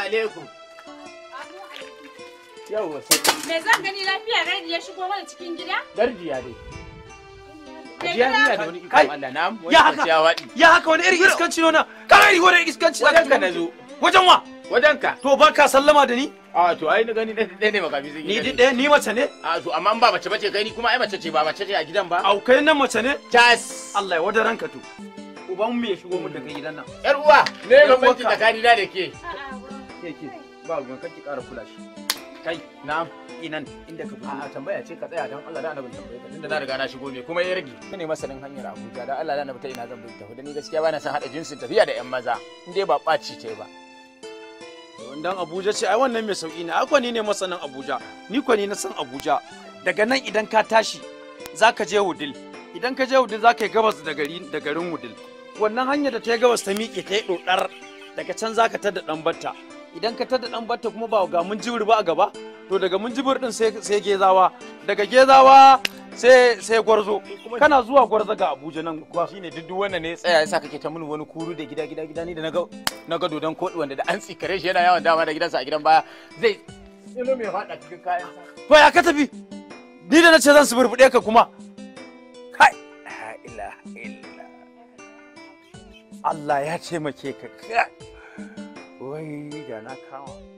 alaikum. Yawwa sai Me zan gani lafiya rai ya shigo mana cikin gida? garjiya dai. Me Ajiya gida? hanya da wani Kai, ikon Allah na wani ya haka. kwanciya waɗi. ya haka wani irin iskanci ne wannan kana iri wani iskanci za ka Wajen ka na zo. wajen wa Wajen ka. to ba ka sallama da ni A to ai na gani ɗaya ne makafi zai ni di ɗaya ni mace ne A to amma in ba mace bace kai ni kuma ai mace ce ba mace ce a gidan ba. au kai nan mace ne Cas. Allah ya wada ranka to uban mu ya shigo mu da kai gidan nan Yar uwa, me Yar bambanci uwarka. tsakanina da ke? ke ke ba ruwan kake ƙara kula shi kai Na'am. inan inda ka fito A'a tambaya ce ka tsaya don Allah da annabin tambaye ka tunda na riga na shigo ne kuma ya rage. Ni ne masanin hanyar Abuja da Allah da annabi ta ina zan bi tafi da ni gaskiya bana son hada jinsin tafiya da ƴan maza. In dai ba ɓaci ce ba. dan Abuja ce ai wannan mai sauki ne akwa ni ne masanin Abuja ni kwa ni na san Abuja daga nan idan ka tashi zaka je Wudil idan ka je Wudil zaka yi gabas da gari da garin Wudil wannan hanyar da ta yi gabas ta miƙe ta yi dodar daga can zaka tada dan batta idan ka tada dan batta kuma ba ga mun jibir ba a gaba to daga mun jibir din sai sai gezawa daga gezawa sai sai gwarzo kana zuwa gwarzo ga Abuja nan kuwa shine duk duk wannan ne ya tsaya yasa kake ta mun wani kuru da gida gida gida ni da naga naga dodon koɗi wanda da an tsikare shi yana yawan dama da gidansa a gidan baya zai tsilo mai faɗa cikin kayan sa. to ya ka tafi ni da nace zan suburbuɗe ka kuma kai la ilaha illa Allah ya taimake ka kai wai da na kama